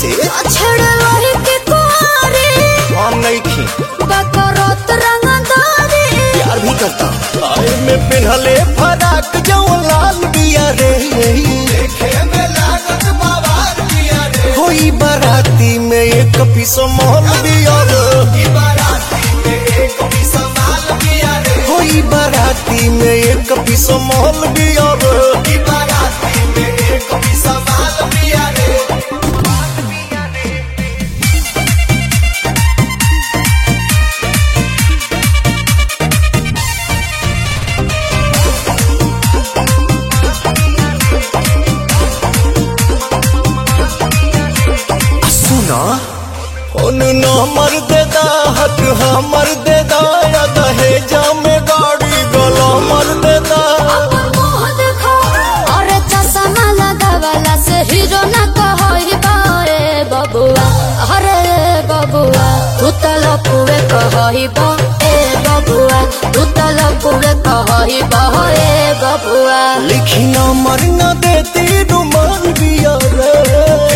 कैसे छेड़े वही के कुआरे हम नहीं खी बकरोत रंगदारी प्यार भी करता आए में पिन्हले फराक जो लाल बिया रे होई बाराती में एक पीस मोहल बिया रे होई बाराती में एक पीस मोहल बिया रे सुना उन नंबर दे दा हक हमर दे दा या दहेजा में गाड़ी गला मर दे दा मुंह देखो अरे चश्मा लगावला से हीरो ना कहई बाए बबुआ अरे बबुआ तू तो लपुए कहई बा ए बबुआ तू तो लपुए कहई बा ए बबुआ लिखी नंबर न देती रुमान बिया रे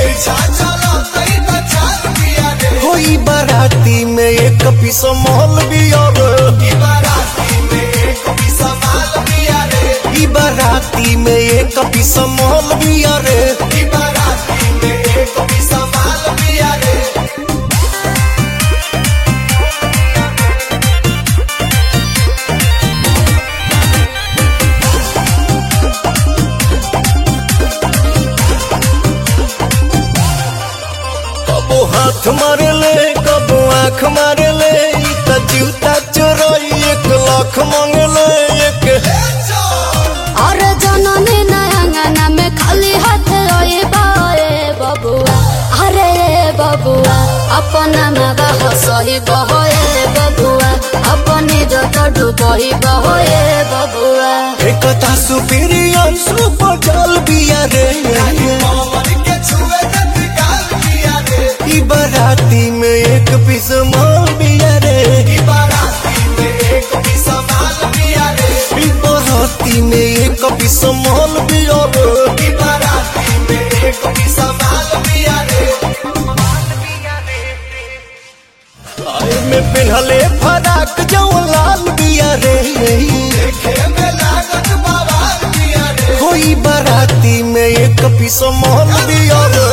होई बाराती में एक पीस मोहल बिया रे ई बाराती में एक पीस मोहल बिया रे कबो हाथ मारे ले कबो आँख मारे ले ई त जूता चोरई एक लाख मांगे ले एक अरे जननी नयंगना में खाली हाथ रोए बाए बबुआ अरे बबुआ अपना मगा हसही बहोए बबुआ अपनी जत डूबही बहोए बबुआ एकता सुपीरियर सुपर जल बिया रे ई बाराती में एक पीस माल बिया रे ई बाराती में एक पीस माल बिया रे आए में पिन्हले फराक जो लाल बिया रे होई बाराती में एक पीस माल बिया रे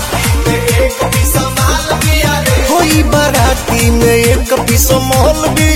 होई बाराती में एक पीस माल बिया